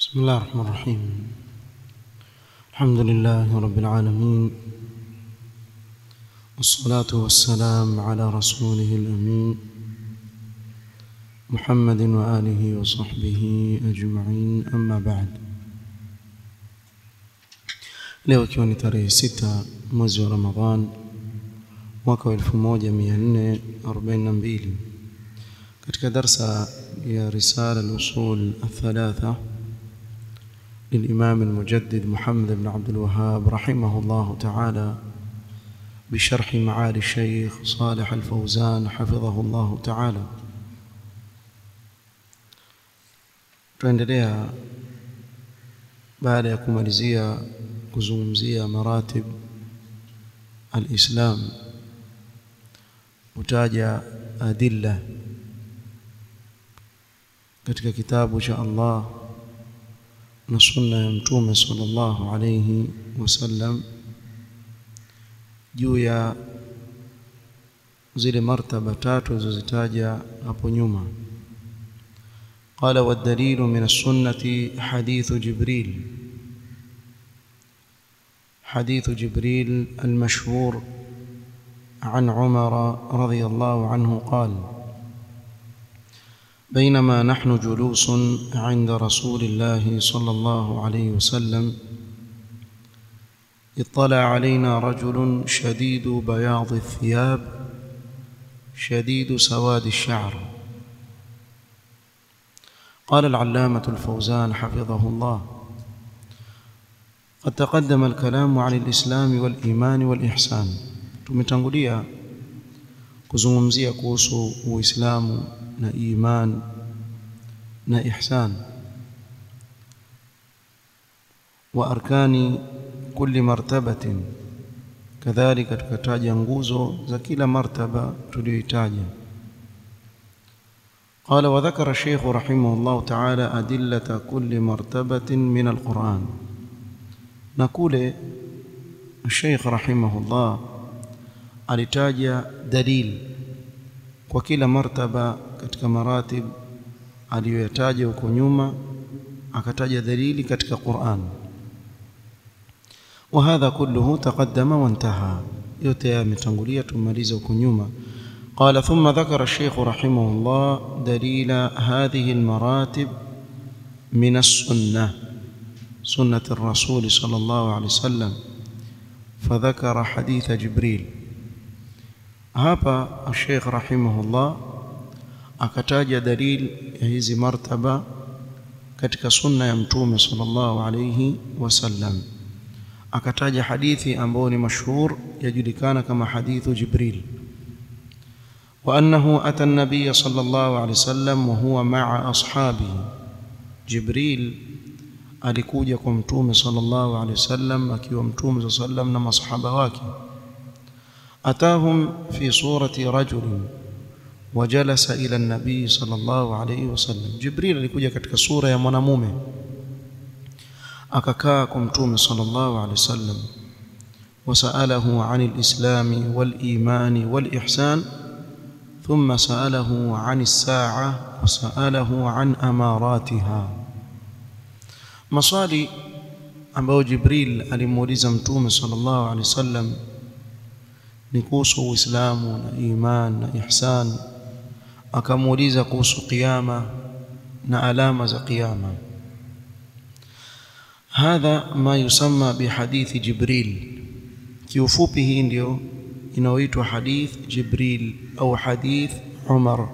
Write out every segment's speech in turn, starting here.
بسم الله الرحمن الرحيم الحمد لله رب العالمين والصلاة والسلام على رسوله الأمين محمد وآله وصحبه أجمعين أما بعد leo ikiwa ni tarehe sita mwezi wa ramadhan mwaka wa 1442 katika darsa ya risala al-usul الثلاثة للإمام المجدد محمد بن عبد الوهاب رحمه الله تعالى بشرح معالي الشيخ صالح الفوزان حفظه الله تعالى tuendelea baada ya kumalizia kuzungumzia maratib alislam utaja adilla katika kitabu cha Allah na sunna ya mtume sallallahu alayhi wasallam juu ya zile martaba tatu zilizozitaja hapo nyuma قال والدليل من السنة حديث جبريل حديث جبريل المشهور عن عمر رضي الله عنه قال بينما نحن جلوس عند رسول الله صلى الله عليه وسلم اطلع علينا رجل شديد بياض الثياب شديد سواد الشعر قال العلامة الفوزان حفظه الله قد تقدم الكلام عن الإسلام والإيمان والإحسان tumetangulia kuzungumzia kuhusu uislamu na iman na ihsan wa arkani kulli martabatin kadhalika tukataja nguzo za kila martaba tuliyoitaja قال وذكر الشيخ رحمه الله تعالى أدلة كل مرتبة من القرآن نقول الشيخ رحمه الله alitaja dalil kwa kila martaba katika maratib aliyoyataja huko nyuma akataja dalili katika Qur'an وهذا كله تقدم وانتهى yote yametangulia tumaliza huko nyuma قال ثم ذكر الشيخ رحمه الله دليل هذه المراتب من السنة سنة الرسول صلى الله عليه وسلم فذكر حديث جبريل hapa Sheikh rahimahullah akataja dalil ya hizi martaba katika sunna ya mtume sallallahu alayhi wasallam akataja hadithi ambayo ni mashhur yajulikana kama hadithu Jibril وأنه أتى النبي صلى الله عليه وسلم وهو مع أصحابه جبريل alikuja kwa mtume sallallahu alaihi wasallam akiwa mtume sallallahu alaihi wasallam na masahaba wake أتاهم في صورة رجل وجلس إلى النبي صلى الله عليه وسلم جبريل alikuja katika sura ya mwanamume akakaa kwa mtume sallallahu alaihi wasallam وسأله عن الإسلام والإيمان والإحسان ثم سأله عن الساعة وسأله عن أماراتها مصالي ambayo Jibril alimuuliza mtume sallallahu alaihi wasallam ni kuhusu Uislamu na iman na ihsan akamuuliza kuhusu kiyama na alama za kiyama hadha ma yusamma bihadithi Jibril kiufupi hii ndio inaoitwa hadith Jibril au hadith Umar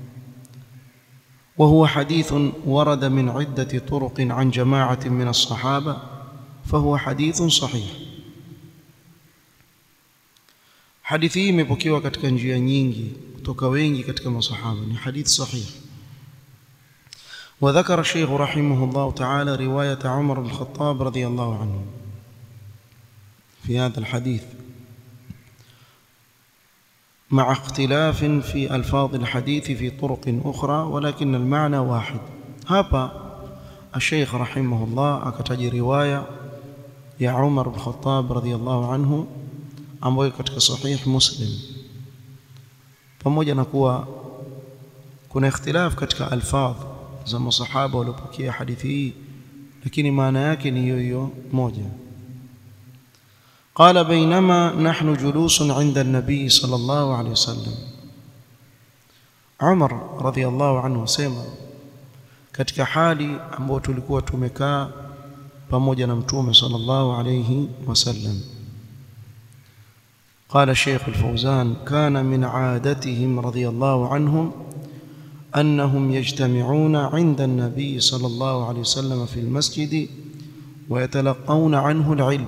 وهو حديث ورد من عدة طرق عن جماعة من الصحابة فهو حديث صحيح hadithi hii imepokewa katika njia nyingi kutoka wengi katika masahaba ni hadith sahih وذكر الشيخ رحمه الله تعالى رواية عمر بن الخطاب رضي الله عنه في هذا الحديث مع اختلاف في ألفاظ الحديث في طرق أخرى ولكن المعنى واحد هابا الشيخ رحمه الله أكتج رواية يا عمر بن الخطاب رضي الله عنه ambayo katika sahih Muslim pamoja na kuwa kuna ikhtilaf katika alfadh za masahaba waliopokea hadithi hii lakini maana yake ni hiyo hiyo moja قال بينما نحن جلوس عند النبي صلى الله عليه وسلم عمر رضي الله عنه سema katika hali ambayo tulikuwa tumekaa pamoja na mtume sallallahu alayhi wasallam قال الشيخ الفوزان كان من عادتهم رضي الله عنهم أنهم يجتمعون عند النبي صلى الله عليه وسلم في المسجد ويتلقون عنه العلم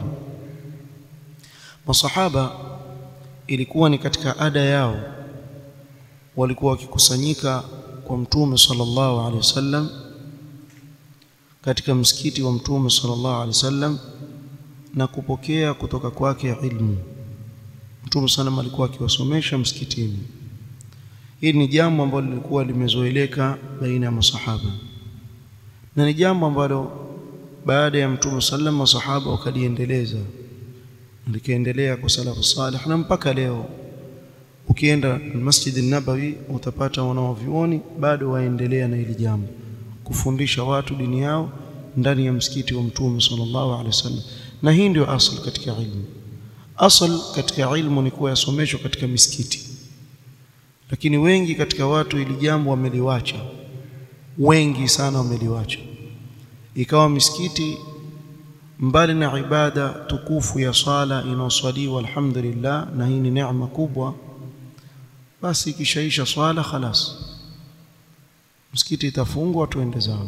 masahaba ilikuwa ni katika ada yao walikuwa wakikusanyika kwa mtume sallallahu alaihi wasallam katika msikiti wa mtume sallallahu alaihi wasallam na kupokea kutoka kwake ilmu mtume sana alikuwa akiwasomesha msikitini hili ni jambo ambalo lilikuwa limezoeleka baina ya masahaba na ni jambo ambalo baada ya mtume sallam masahaba wakaliendeleza likaendelea kwa salafu salih na mpaka leo ukienda Masjid an-Nabawi utapata wanaovioni bado waendelea na hili jambo kufundisha watu dini yao ndani ya msikiti wa mtume sallallahu alaihi wasallam na hii ndio asl katika ilmu asl katika ilmu ni kuwa yasomeshwa katika misikiti lakini wengi katika watu ili jambo wameliwacha wengi sana wameliwacha ikawa misikiti mbali na ibada tukufu ya sala inaoswaliwa alhamdulillah na hii ni neema kubwa basi ikishaisha swala khalas msikiti itafungwa tuende zao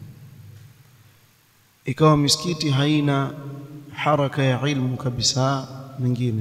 ikawa misikiti haina haraka ya ilmu kabisa mingine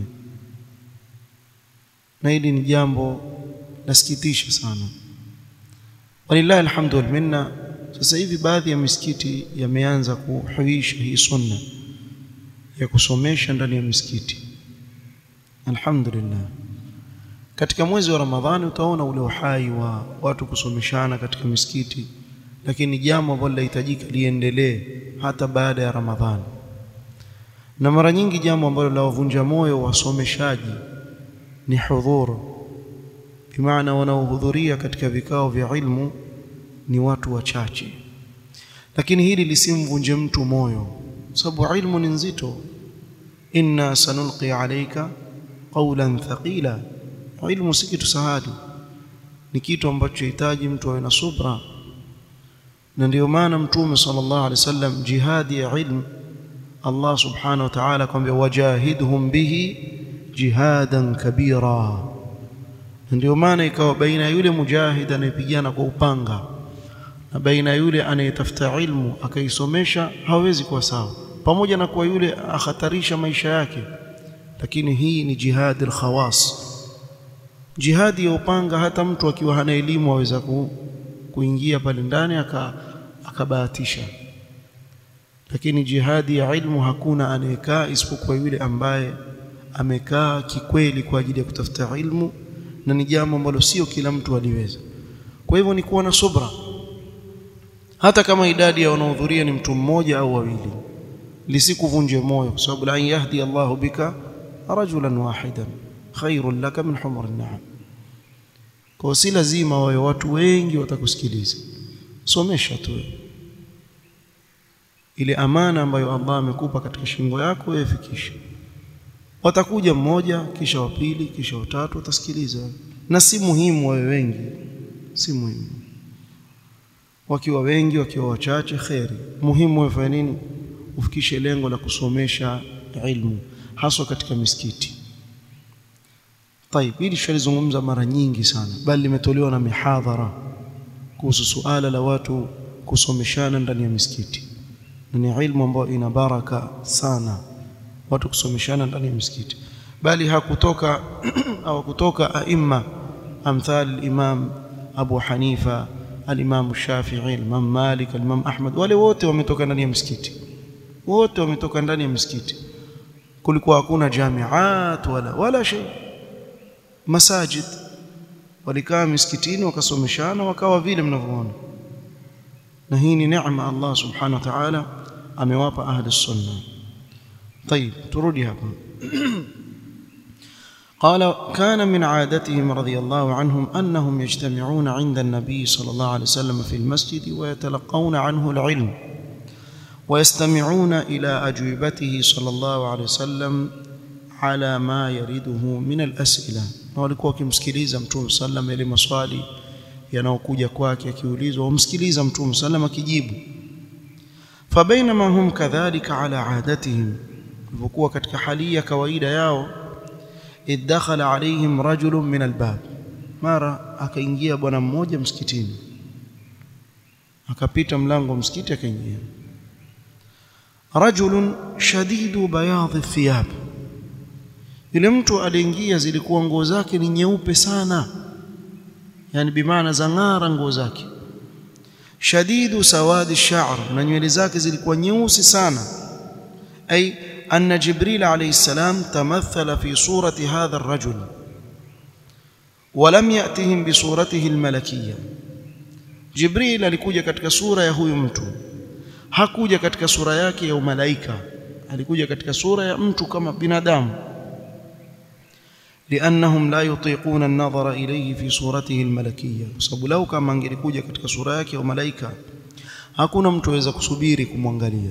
na hili ni jambo lasikitisha sana walillahi alhamdu wal minna sasa hivi baadhi ya misikiti yameanza kuhuisha hii sunna ya kusomesha ndani ya misikiti alhamdulillah katika mwezi wa ramadhani utaona ule uhai wa watu kusomeshana katika misikiti lakini jambo ambalo linahitajika liendelee hata baada ya ramadhani na mara nyingi jambo ambalo lawavunja moyo wasomeshaji ni hudhur bimaana wanaohudhuria katika vikao vya ilmu ni watu wachache lakini hili lisimvunje mtu moyo sababu ilmu ni nzito inna sanulqi alayka qawlan thaqila ilmu si kitu sahali ni kitu ambacho hitaji mtu awe na subra na ndio maana mtume sallallahu alaihi wasallam jihadi ya ilmu Allah subhanahu wa ta'ala kwambia wajahidhum bihi jihadan kabira ndio maana ikawa baina yule mujahid anayepigana kwa upanga na baina yule anayetafuta ilmu akaisomesha hawezi kuwa sawa pamoja na kuwa yule akhatarisha maisha yake lakini hii ni jihad al-khawas jihadi ya upanga hata mtu akiwa hana elimu aweza ku, kuingia pale ndani akabahatisha lakini jihadi ya ilmu hakuna anayekaa isipokuwa yule ambaye amekaa kikweli kwa ajili ya kutafuta ilmu na ni jambo ambalo sio kila mtu aliweza kwa hivyo ni kuwa na subra hata kama idadi ya wanaohudhuria ni mtu mmoja au wawili lisikuvunje moyo kwa sababu la yahdi Allahu bika rajulan wahidan khairun laka min humr an-na'am kwa si lazima wawe watu wengi watakusikiliza somesha tu ile amana ambayo Allah amekupa katika shingo yako wewe fikisha watakuja mmoja kisha wa pili kisha watatu watasikiliza na si muhimu wawe wengi si muhimu wakiwa wengi wakiwa wachache kheri muhimu wewe fanya nini ufikishe lengo la kusomesha ilmu haswa katika misikiti طيب hili shalizungumza mara nyingi sana bali limetolewa na mihadhara kuhusu suala la watu kusomeshana ndani ya misikiti ni ilmu ambayo ina baraka sana watu kusomeshana ndani ya misikiti bali hakutoka au kutoka aima amthal imam Abu Hanifa al-Imam Shafi'i al-Imam Malik al-Imam Ahmad wale wote wametoka ndani ya misikiti wote wametoka ndani ya misikiti kulikuwa hakuna jamiat wala wala shay masajid walikaa misikitini wakasomeshana wakawa vile mnavyoona na hii ni neema Allah subhanahu wa ta'ala amewapa ahli sunna طيب turudi hapa قال كان من عادتهم رضي الله عنهم أنهم يجتمعون عند النبي صلى الله عليه وسلم في المسجد ويتلقون عنه العلم ويستمعون إلى أجوبته صلى الله عليه وسلم على ما يرده من الأسئلة na walikuwa wakimsikiliza mtume sallam ile maswali yanayokuja kwake akiulizwa wamsikiliza mtume sallam akijibu fabainama hum kadhalika ala adatihim ilivyokuwa katika hali ya kawaida yao idakhala alaihim rajulun min albab mara akaingia bwana mmoja msikitini akapita mlango wa msikiti akaingia rajulun shadidu bayadhi thiyab yule mtu aliingia zilikuwa nguo zake ni nyeupe sana yani bimaana zang'ara nguo zake shadidu sawadi sha'r na nywele zake zilikuwa nyeusi sana ay anna jibril alayhi salam tamathala fi surati hadha ar-rajul ولم يأتهم بصورته الملكية Jibril alikuja katika sura ya huyu mtu hakuja katika sura yake ya umalaika alikuja katika sura ya mtu kama binadamu لانهم لا يطيقون النظر اليه في صورته الملكيه sababu lau kama angelikuja katika sura yake ya malaika hakuna mtu aweza kusubiri kumwangalia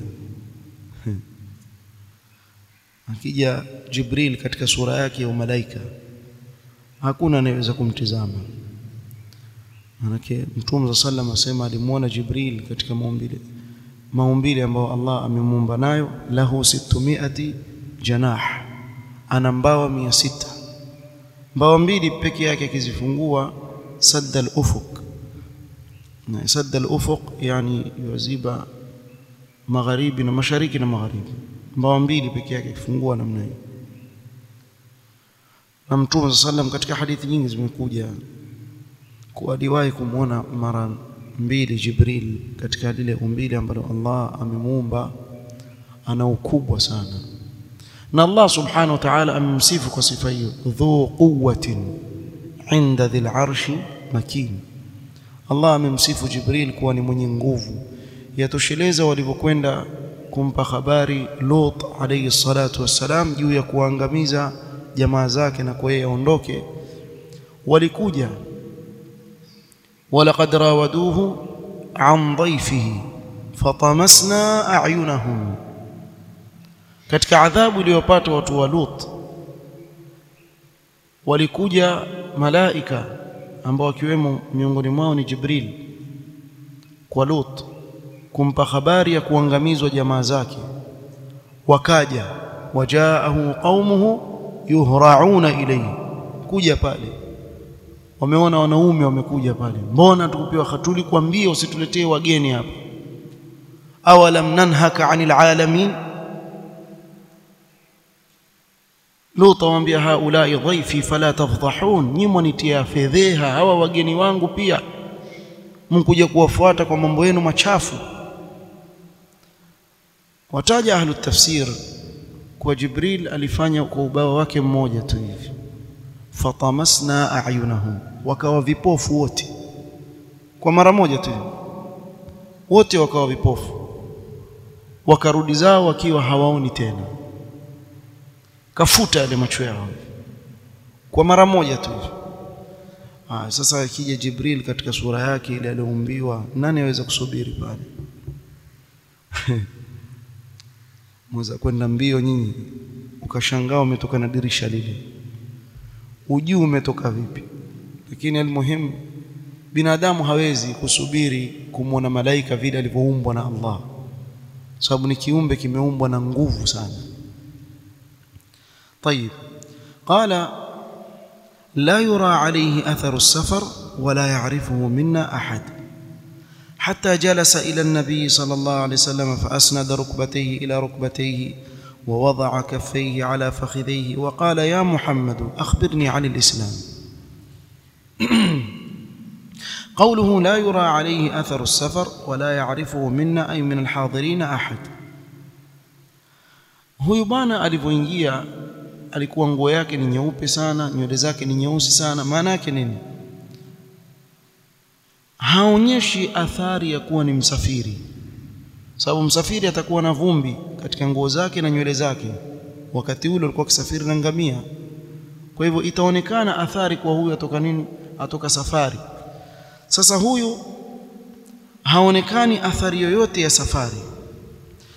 akija Jibril katika sura yake ya malaika hakuna anayeweza kumtizama manake mtume sallam asema alimuona Jibril katika maumbile maumbile ambayo Allah amemuumba nayo lahu 600 janah ana mbawa 600 mbawa mbili peke yake akizifungua sadda al-ufuq na sadda al-ufuq yani yuziba magharibi na mashariki na magharibi mbawa mbili peke yake akifungua namna hiyo na mtume sallam katika hadithi nyingi zimekuja kuwa aliwahi kumwona mara mbili Jibril katika lile umbile ambalo Allah amemuumba ana ukubwa sana na Allah subhanahu wa ta'ala amemsifu kwa sifa hiyo dhu quwwatin inda dhil arshi makin Allah amemsifu Jibril kuwa ni mwenye nguvu yatosheleza walivyokwenda kumpa habari Lut alayhi salatu wassalam juu ya kuangamiza jamaa zake na kwa yeye aondoke walikuja ولقد راودوه عن ضيفه فطمسنا أعينهم katika adhabu iliyopata watu wa Lut walikuja malaika ambao wakiwemo miongoni mwao ni Jibril kwa Lut kumpa habari ya kuangamizwa jamaa zake wakaja wajaahu qaumuhu yuhrauna ilayhi kuja pale wameona wanaume wamekuja pale mbona tukupewa hatuli kuambia usituletee wageni hapa awalam nanhaka anil alamin Lut amwambia haulai dhaifi fala tafdhahun nyimwa nitia fedheha hawa wageni wangu pia mkuja kuwafuata kwa mambo yenu machafu wataja ahlu tafsir kwa Jibril alifanya kwa ubao wake mmoja tu hivi fatamasna a'yunahum wakawa vipofu wote kwa mara moja tu wote wakawa vipofu wakarudi zao wakiwa hawaoni tena kafuta yale macho yao kwa mara moja tu ah sasa akija Jibril katika sura yake ile aliyoumbiwa nani aweza kusubiri pale mweza kwenda mbio nyinyi ukashangaa umetoka na dirisha lile ujuu umetoka vipi lakini almuhimu binadamu hawezi kusubiri kumwona malaika vile alivyoumbwa na Allah sababu ni kiumbe kimeumbwa na nguvu sana طيب قال لا يرى عليه أثر السفر ولا يعرفه منا أحد حتى جلس إلى النبي صلى الله عليه وسلم فأسند ركبتيه إلى ركبتيه ووضع كفيه على فخذيه وقال يا محمد أخبرني عن الإسلام قوله لا يرى عليه أثر السفر ولا يعرفه منا أي من الحاضرين أحد huyu bwana alivyoingia alikuwa nguo yake ni nyeupe sana nywele zake ni nyeusi sana maana yake nini haonyeshi athari ya kuwa ni msafiri sababu msafiri atakuwa na vumbi katika nguo zake na nywele zake wakati ule alikuwa kisafiri na ngamia kwa hivyo itaonekana athari kwa huyu atoka nini atoka safari sasa huyu haonekani athari yoyote ya safari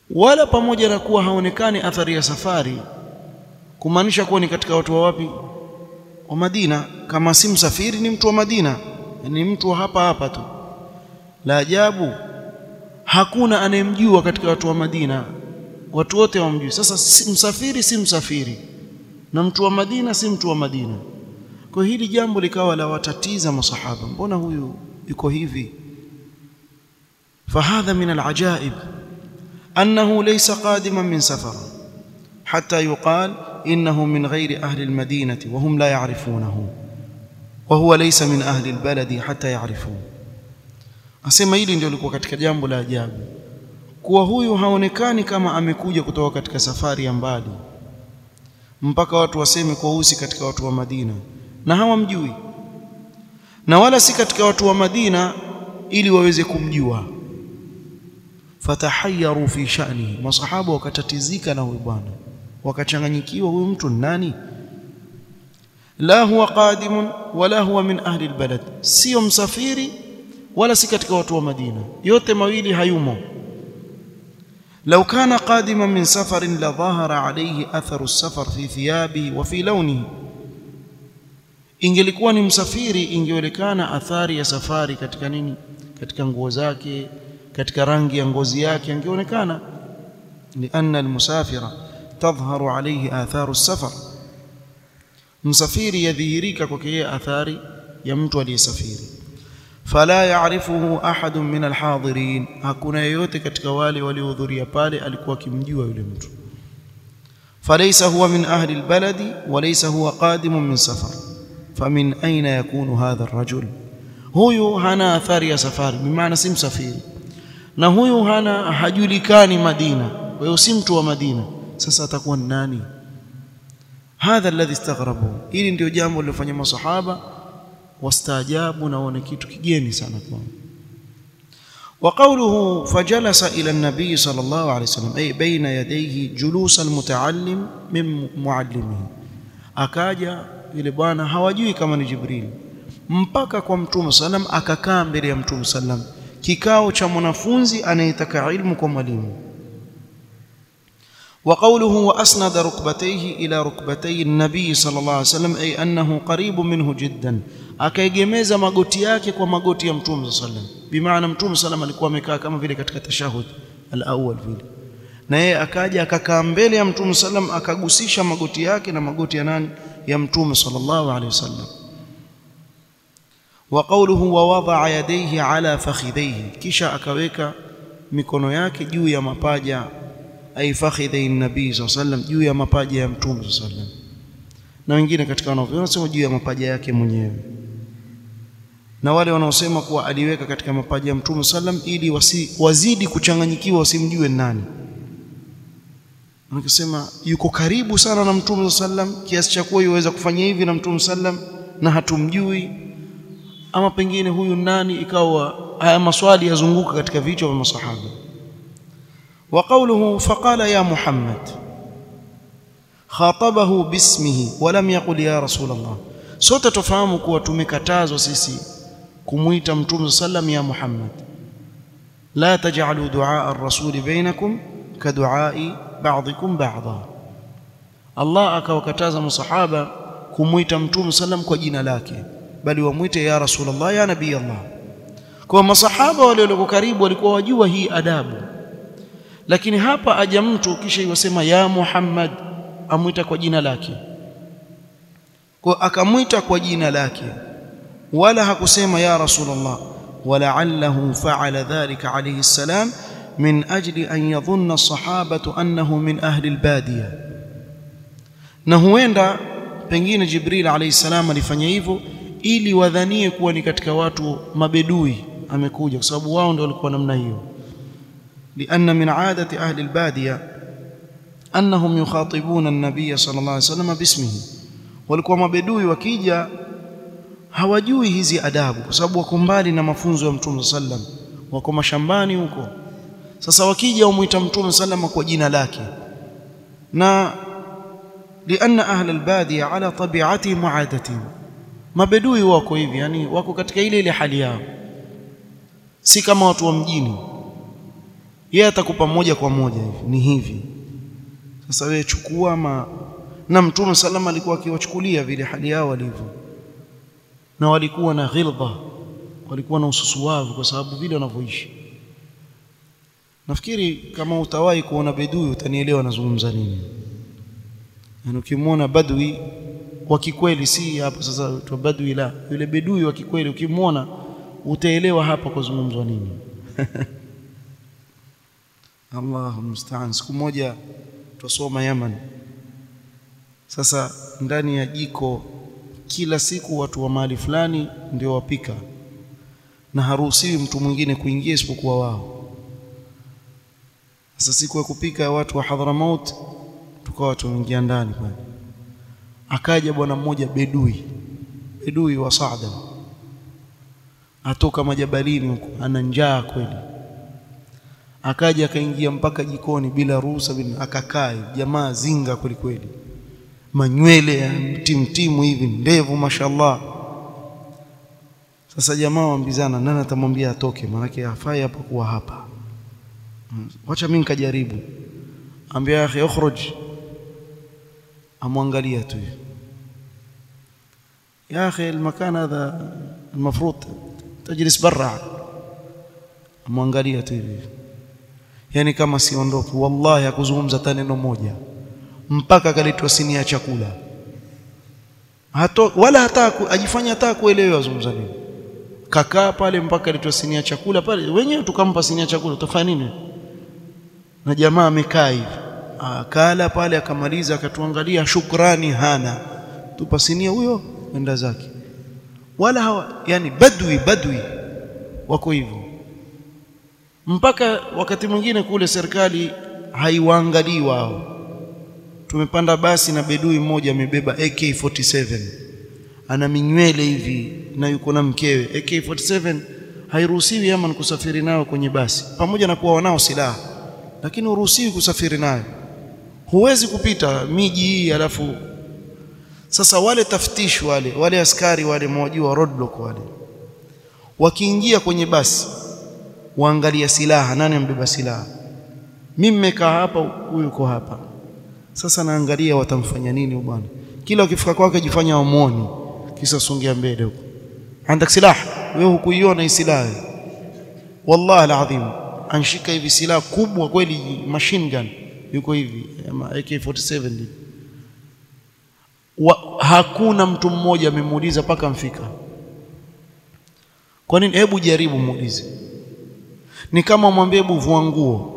wala pamoja na kuwa haonekani athari ya safari kumaanisha kuwa ni katika watu wa wapi wa Madina kama si msafiri ni mtu wa Madina ni mtu wa hapa hapa tu la ajabu hakuna anayemjua katika watu wa Madina watu wote wamjui sasa si msafiri si msafiri na mtu wa Madina si mtu wa Madina kwa hili jambo likawa la watatiza masahaba mbona huyu yuko hivi فهذا من العجائب أنه ليس قادما من سفر حتى يقال إنه من غير أهل المدينة وهم لا يعرفونه وهو ليس من أهل البلد حتى يعرفوه asema hili ndio lilikuwa katika jambo la ajabu kuwa huyu haonekani kama amekuja kutoka katika safari ya mbali mpaka watu waseme kwa husi katika watu wa Madina na hawamjui na wala si katika watu wa Madina ili waweze kumjua fatahayyaru fi sha'ni masahaba wakatatizika na huyu bwana wakachanganyikiwa huyu mtu nani la huwa qadimun wala huwa min ahli albalad sio msafiri wala si katika watu wa Madina yote mawili hayumo لو كان قادما من سفر لظهر عليه أثر السفر في ثيابه وفي لونه ingelikuwa ni msafiri ingeonekana athari ya safari katika nini katika nguo zake katika rangi ya ngozi yake angeonekana lianna almusafira tadhharu alayhi atharu safar msafiri yadhihirika kwake yeye athari ya mtu aliyesafiri fala ya'rifuhu ahadun min alhadirin hakuna yeyote katika wale waliohudhuria pale alikuwa akimjua yule mtu falaysa huwa min ahli albaladi walaysa huwa qadimun min safar famin aina yakunu hadha arrajul huyu hana athari ya safari bimaana si msafiri na huyu hana hajulikani Madina kwa hiyo si mtu wa Madina sasa atakuwa ni nani hadha alladhi istaghrabu hili ndio jambo lilofanya masahaba wastaajabu na waone kitu kigeni sana kwao وقوله فجلس إلى النبي صلى الله عليه وسلم أي بين يديه جلوس المتعلم من معلمه akaja yule bwana hawajui kama ni Jibril mpaka kwa mtume sallam akakaa mbele ya mtume sallam kikao cha mwanafunzi anayetaka ilmu kwa mwalimu وقوله وأسند ركبتيه إلى ركبتي النبي صلى الله عليه وسلم أي أنه قريب منه جدا akaigemeza magoti yake kwa magoti ya mtume sallam bimaana mtume sallam alikuwa amekaa kama vile katika tashahud al-awwal vile na yeye akaja akakaa mbele ya mtume sallam akagusisha magoti yake na magoti ya nani ya mtume sallallahu alaihi wasallam wa qawluhu wa wada'a yadayhi ala fakhidhayhi kisha akaweka mikono yake juu ya mapaja ay fakhidhi nabii sallallahu alaihi wasallam juu ya mapaja ya mtume sallallahu alaihi wasallam na wengine katika wanavyosema wanasema juu ya mapaja yake mwenyewe na wale wanaosema kuwa aliweka katika mapaja ya mtume sallam ili wasi, wazidi kuchanganyikiwa wasimjue nani wanasema yuko karibu sana na mtume sallam kiasi cha kuwa yuweza kufanya hivi na mtume sallam na hatumjui ama pengine huyu nani ikawa haya maswali yazunguka katika vichwa vya masahaba وقوله فقال يا محمد خاطبه باسمه ولم يقل يا رسول الله sote tufahamu kuwa tumekatazwa sisi kumuita mtume sallam ya Muhammad la taj'alu du'a ar-rasul bainakum ka du'a'i ba'dikum ba'dha Allah akawakataza masahaba kumuita mtume sallam kwa jina lake bali wamuite ya rasulullah ya nabii Allah kwa masahaba wale walio karibu walikuwa wajua hii adabu lakini hapa aja mtu kisha yosema ya Muhammad amwita kwa jina lake kwa akamwita kwa jina lake wala hakusema ya rasulullah ولعله فعل ذلك عليه السلام من أجل أن يظن الصحابة أنه من أهل البادية na huenda pengine Jibril alayhi salam alifanya hivyo ili wadhanie kuwa ni katika watu mabedui amekuja kwa sababu wao ndio walikuwa namna hiyo لأن من عادة أهل البادية أنهم يخاطبون النبي صلى الله عليه وسلم باسمه walikuwa mabedui wakija hawajui hizi adabu kwa sababu wako mbali na mafunzo ya Mtume sallam wako mashambani huko sasa wakija umuita Mtume sallam kwa jina lake na لأن أهل البادية على طبيعتهم وعادتهم mabedui wako hivi yani wako katika ile ile hali yao si kama watu wa mjini yeye atakupa moja kwa moja hivi ni hivi sasa wewe chukua ma na mtume salama alikuwa akiwachukulia vile hali yao walivyo na walikuwa na ghilza walikuwa na ususuwavu kwa sababu vile wanavyoishi nafikiri kama utawahi kuona bedui utanielewa nazungumza nini yani ukimwona badwi wa kikweli si hapo sasa tu badwi la yule bedui wa kikweli ukimwona utaelewa hapa kuzungumzwa nini Allahu musta'an siku moja tusoma Yaman sasa ndani ya jiko kila siku watu wa mahali fulani ndio wapika na haruhusiwi mtu mwingine kuingia isipokuwa wao sasa siku ya kupika watu wa Hadramaut tukawa tuingia ndani pale akaja bwana mmoja bedui bedui wa Saada atoka majabalini huko ana njaa kweli akaja akaingia mpaka jikoni bila ruhusa bila akakaa jamaa zinga kweli kweli manywele ya mtimtimu hivi ndevu mashallah sasa jamaa waambizana nani atamwambia atoke maana hafai hapa kuwa hapa wacha mimi nikajaribu ambia akhi ukhruj amwangalia tu يا اخي المكان هذا المفروض تجلس برا amwangalia tu hivi yani kama siondoki wallahi hakuzungumza hata neno moja mpaka akaletwa sinia ya chakula hato wala hata ajifanya hata kuelewa azungumza nini kakaa pale mpaka aletwa sinia ya chakula pale wenyewe tukampa sinia ya chakula utafanya nini na jamaa amekaa hivi akala pale akamaliza akatuangalia shukrani hana tupa sinia huyo enda zake wala hawa yani badwi badwi wako hivyo mpaka wakati mwingine kule serikali haiwaangalii wao tumepanda basi na bedui mmoja amebeba AK47 ana minywele hivi na yuko na mkewe AK47 hairuhusiwi Yaman kusafiri nayo kwenye basi pamoja na kuwa wanao silaha lakini uruhusiwi kusafiri nayo huwezi kupita miji hii alafu sasa wale taftish wale wale askari wale mwajua roadblock wale wakiingia kwenye basi waangalia silaha nani ambeba silaha mimi nimekaa hapa huyu yuko hapa sasa naangalia watamfanya nini bwana kila ukifika kwake jifanya wamuoni kisa songea mbele huko andak silaha wewe hukuiona hii silaha wallahi alazim anshika hivi silaha kubwa kweli machine gun yuko hivi ama AK47 wa, hakuna mtu mmoja amemuuliza paka mfika kwa nini hebu jaribu muulize ni kama mwambie hebu vua nguo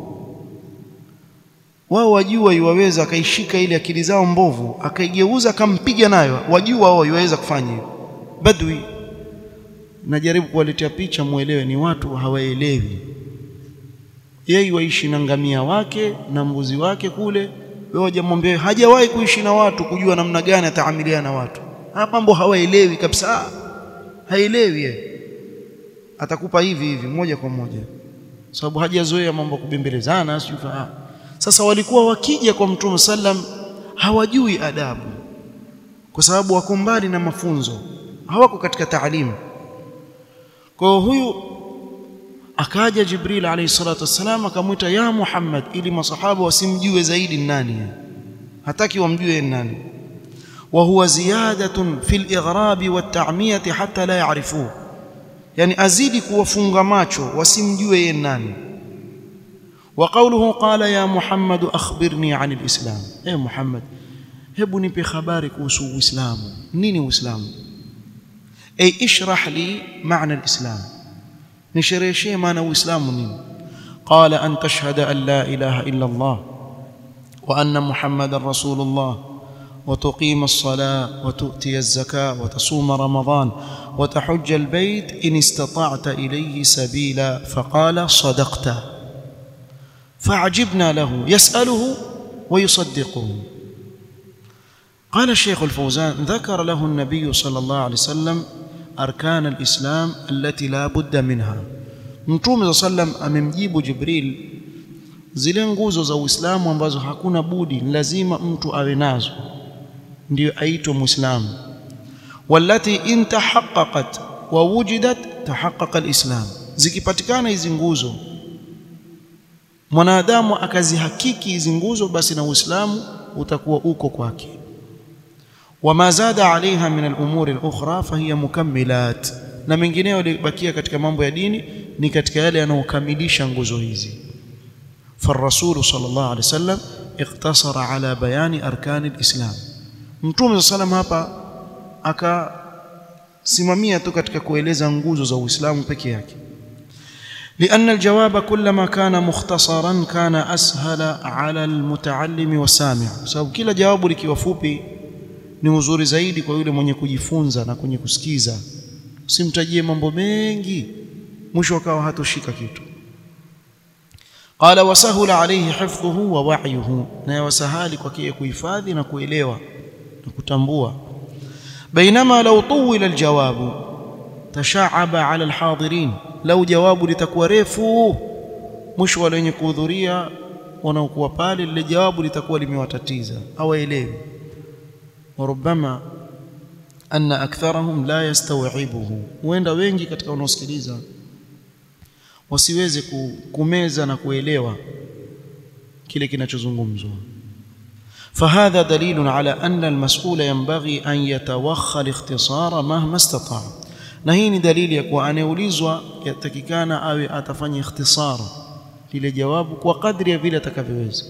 wao wajua iwaweza akaishika ile akili zao mbovu akaigeuza akampiga nayo wajua wao iwaweza kufanya hivyo badwi najaribu kuwaletea picha muelewe ni watu hawaelewi yeye waishi na ngamia wake na mbuzi wake kule wewe hujamwambia hajawahi kuishi na watu kujua namna gani ataamiliana na watu haya mambo hawaelewi kabisa haelewi yeye atakupa hivi hivi moja kwa moja sababu hajazoea mambo kubembelezana sio sasa walikuwa wakija kwa mtume sallam hawajui adabu kwa sababu wako mbali na mafunzo hawako katika taalimu kwa huyu akaja Jibril alayhi salatu wassalam akamwita ya Muhammad ili masahaba wasimjue zaidi nani hataki wamjue nani wa huwa ziyadatun fil ighrab wa ta'miyati hatta la ya'rifuhu yani azidi kuwafunga macho wasimjue yeye nani wa qawluhu qala ya Muhammad akhbirni 'an al-islam eh Muhammad hebu nipe habari kuhusu uislamu nini uislamu ay ishrah li ma'na al-islam nishereheshe maana uislamu nini qala an tashhada an la ilaha illa Allah wa anna muhammadar rasulullah وتقيم الصلاة وتؤتي الزكاة وتصوم رمضان وتحج البيت إن استطعت إليه سبيلا فقال صدقت فعجبنا له يسأله ويصدقه قال الشيخ الفوزان ذكر له النبي صلى الله عليه وسلم أركان الإسلام التي لا بد منها Mtume صلى الله عليه وسلم amemjibu Jibril zile nguzo za Uislamu ambazo hakuna budi lazima mtu awe nazo ndio aitwa Muislamu wallati in tahaqqaqat wa wujidat tahaqqaqa alislam zikipatikana hizi nguzo mwanadamu akazihakiki hizi nguzo basi na Uislamu utakuwa uko kwake wama zada alaiha min al-umuri al-ukhra fahiya mukammilat na mengineyo yalibakia katika mambo ya dini ni katika yale yanayokamilisha nguzo hizi فالرسول صلى الله عليه وسلم اقتصر على بيان أركان الإسلام mtume sallam hapa akasimamia tu katika kueleza nguzo za Uislamu peke yake لأن الجواب كلما كان مختصرا كان أسهل على المتعلم والسامع sababu kila jawabu likiwa fupi ni uzuri zaidi kwa yule mwenye kujifunza na kwenye kusikiza usimtajie mambo mengi mwisho akawa hatoshika kitu qala wasahula alayhi hifdhuhu wa wa'yuhu na yawasahali kwake kuhifadhi na kuelewa na kutambua bainama law tuwila aljawabu tashaaba ala alhadirin lau jawabu litakuwa refu mwisho wale wenye kuhudhuria wanaokuwa pale lile jawabu litakuwa limewatatiza hawaelewi warubama anna aktharahum la yastawibuhu huenda wengi katika wanaosikiliza wasiweze kumeza na kuelewa kile kinachozungumzwa فهذا دليل على أن المسؤول ينبغي أن يتوخى الاختصار مهما استطاع na hii ni dalili ya kuwa anayeulizwa yatakikana awe atafanya ikhtisar lile jawabu kwa kadri ya vile atakavyoweza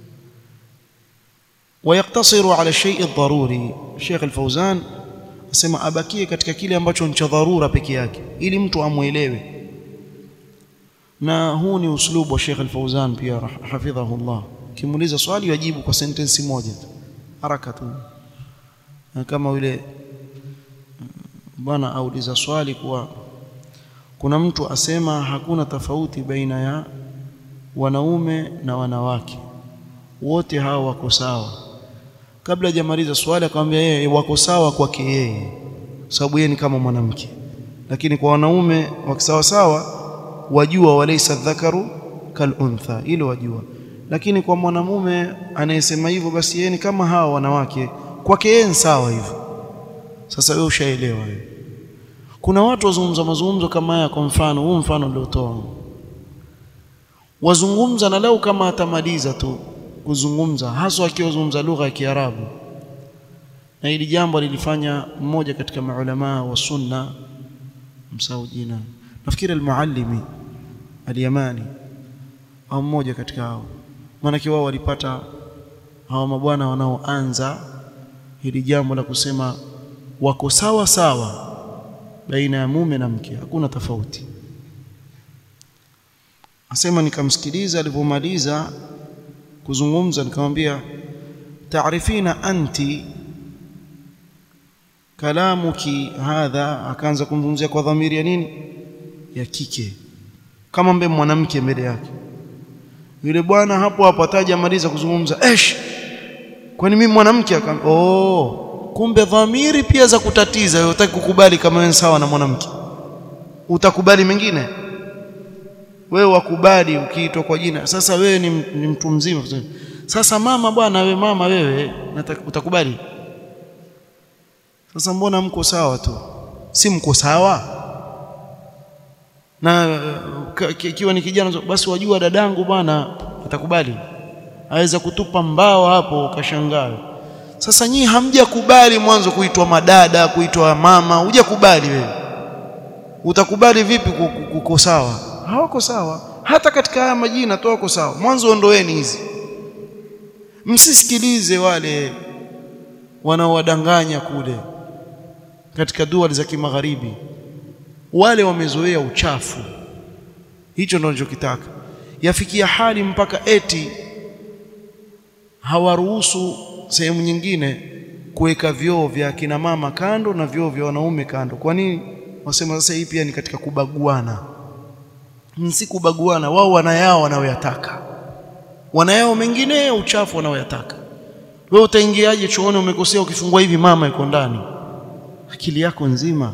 ويقتصر على الشيء الضروري Sheikh Al-Fauzan asema abakie katika kile ambacho ni cha dharura peke yake ili mtu amuelewe na huu ni uslubu wa Sheikh Al-Fauzan pia hafidhahullah kimuuliza swali yajibu kwa sentensi moja tu haraka tu kama yule bwana auliza swali kuwa kuna mtu asema hakuna tofauti baina ya wanaume na wanawake wote hawa wako sawa kabla hajamaliza swali akamwambia yeye wako sawa kwake yeye sababu yeye ni kama mwanamke lakini kwa wanaume wakisawa sawa wajua walaysa dhakaru kal untha ile wajua lakini kwa mwanamume anayesema hivyo basi yeye ni kama hawa wanawake kwake yeye ni sawa hivyo sasa wewe ushaelewa wewe kuna watu wazungumza mazungumzo kama haya kwa mfano huu mfano niliotoa wazungumza na leo kama atamaliza tu kuzungumza hasa akiwazungumza lugha ya Kiarabu na hili jambo lilifanya mmoja katika maulama wa sunna msahau jina nafikiri al-muallimi al-yamani au mmoja katika hao maana wao walipata hawa mabwana wanaoanza hili jambo la kusema wako sawa sawa baina ya mume na mke hakuna tofauti asema nikamsikiliza alipomaliza kuzungumza nikamwambia taarifina anti kalamuki hadha akaanza kumzungumzia kwa dhamiri ya nini ya kike kama mbe mwanamke mbele yake yule bwana hapo hapo ataja maliza kuzungumza esh kwani mimi mwanamke akam oh kumbe dhamiri pia za kutatiza wewe utaki kukubali kama wewe sawa na mwanamke utakubali mengine wewe wakubali ukiitwa kwa jina sasa wewe ni, ni mtu mzima sasa mama bwana wewe mama wewe utakubali sasa mbona mko sawa tu si mko sawa na ikiwa ni kijana basi wajua dadangu bwana atakubali aweza kutupa mbao hapo ukashangaa sasa nyinyi hamjakubali mwanzo kuitwa madada kuitwa mama hujakubali wewe utakubali vipi kuko sawa hawako sawa hata katika haya majina tu wako sawa mwanzo ondoeni hizi msisikilize wale wanaowadanganya kule katika dua za kimagharibi wale wamezoea uchafu hicho ndio ninachokitaka yafikia hali mpaka eti hawaruhusu sehemu nyingine kuweka vyoo vya kina mama kando na vyoo vya wanaume kando kwa nini wasema sasa hii pia ni katika kubaguana si kubaguana wao wanayao wanaoyataka wanayao mengine uchafu wanaoyataka wewe utaingiaje chooni umekosea ukifungua hivi mama yuko ndani akili yako nzima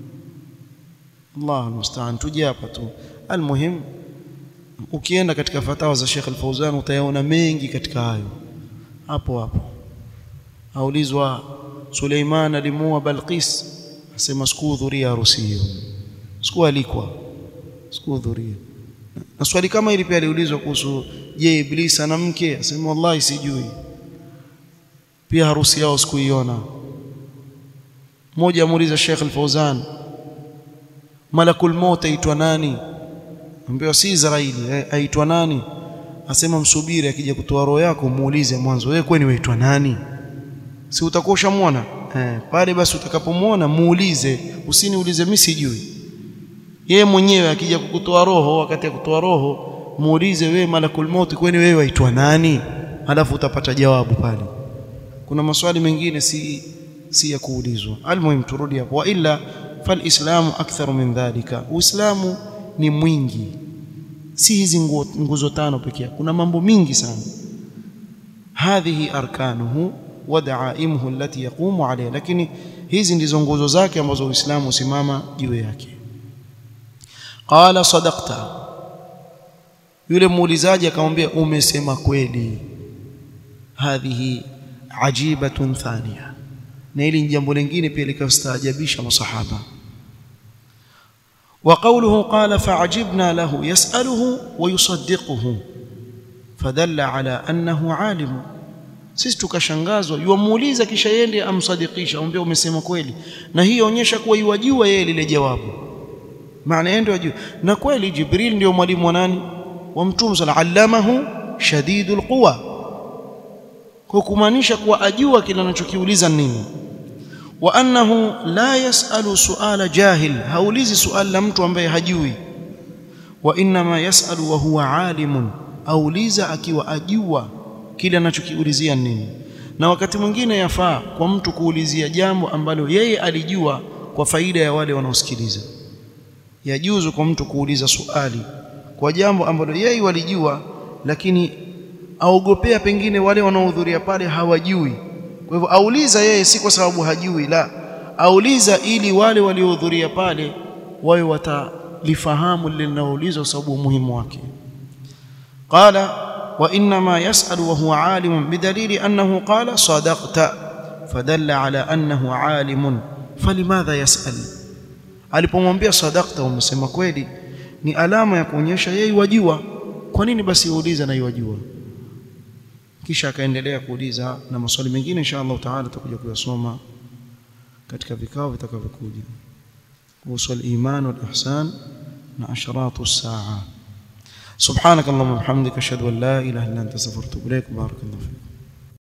Allah almustaan tuje hapa tu almuhim ukienda katika fatawa za Sheikh Al-Fauzan utayaona mengi katika hayo hapo hapo aulizwa Suleiman alimuoa Balqis asema sikuhudhuria harusi hiyo sikualikwa sikuhudhuria na swali kama hili pia aliulizwa kuhusu je Iblis ana mke asema wallahi sijui pia harusi yao sikuiona mmoja amuuliza Sheikh Al-Fauzan malakul maut aitwa nani ambaye si Israeli aitwa nani asema msubiri akija kutoa roho yako muulize mwanzo wewe kwani waitwa nani si utakuwa ushamuona eh pale basi utakapomwona muulize usiniulize mimi sijui yeye mwenyewe akija kukutoa roho wakati ya kutoa roho muulize wewe malakul maut kwani wewe waitwa nani halafu utapata jawabu pale kuna maswali mengine si si ya kuulizwa almuhim turudi hapo wa illa falislamu aktharu min dhalika uislamu ni mwingi si hizi nguzo tano pekee kuna mambo mingi sana hadhihi arkanuhu wa daaimuhu allati yaqumu alayha lakini hizi ndizo nguzo zake ambazo uislamu usimama juu yake qala sadaqta yule muulizaji akamwambia umesema kweli hadhihi ajibatun thaniya na hili ni jambo lingine pia likastaajabisha masahaba وقوله قال فعجبنا له يسأله ويصدقه فدل على أنه عالم sisi tukashangazwa yuamuuliza kisha yende amsadikisha amwambia umesema kweli na hii yaonyesha kuwa yuwajua yeye lile jawabu maana yeye ndio ajua na kweli jibril ndio mwalimu wa nani wa mtume sala allamahu shadidul quwa kwa kumaanisha kuwa ajua kile anachokiuliza nini wa annahu la yasalu suala jahil haulizi suali la mtu ambaye hajui wa inma yasalu wa huwa alimun auliza akiwa ajua kile anachokiulizia nini na wakati mwingine yafaa kwa mtu kuulizia jambo ambalo yeye alijua kwa faida ya wale wanaosikiliza yajuzu kwa mtu kuuliza suali kwa jambo ambalo yeye walijua lakini aogopea pengine wale wanaohudhuria pale hawajui kwa hivyo auliza yeye si kwa sababu hajui la auliza ili wale waliohudhuria pale wawe watalifahamu lile linaloulizwa kwa sababu umuhimu wake qala wa inma yasalu wa huwa alimun bidalili annahu qala sadaqta fadalla ala annahu alimun falimadha yasal alipomwambia sadaqta umesema kweli ni alama ya kuonyesha yeye wajua kwa nini basi uuliza na yajua kisha akaendelea kuuliza na maswali mengine insha Allah taala tutakuja kuyasoma katika vikao vitakavyokuja kuhusu al-iman wal-ihsan na asharatu as-saa subhanakallahumma wa bihamdika ashhadu an la ilaha illa anta astaghfiruka wa atubu ilaik barakallahu fiik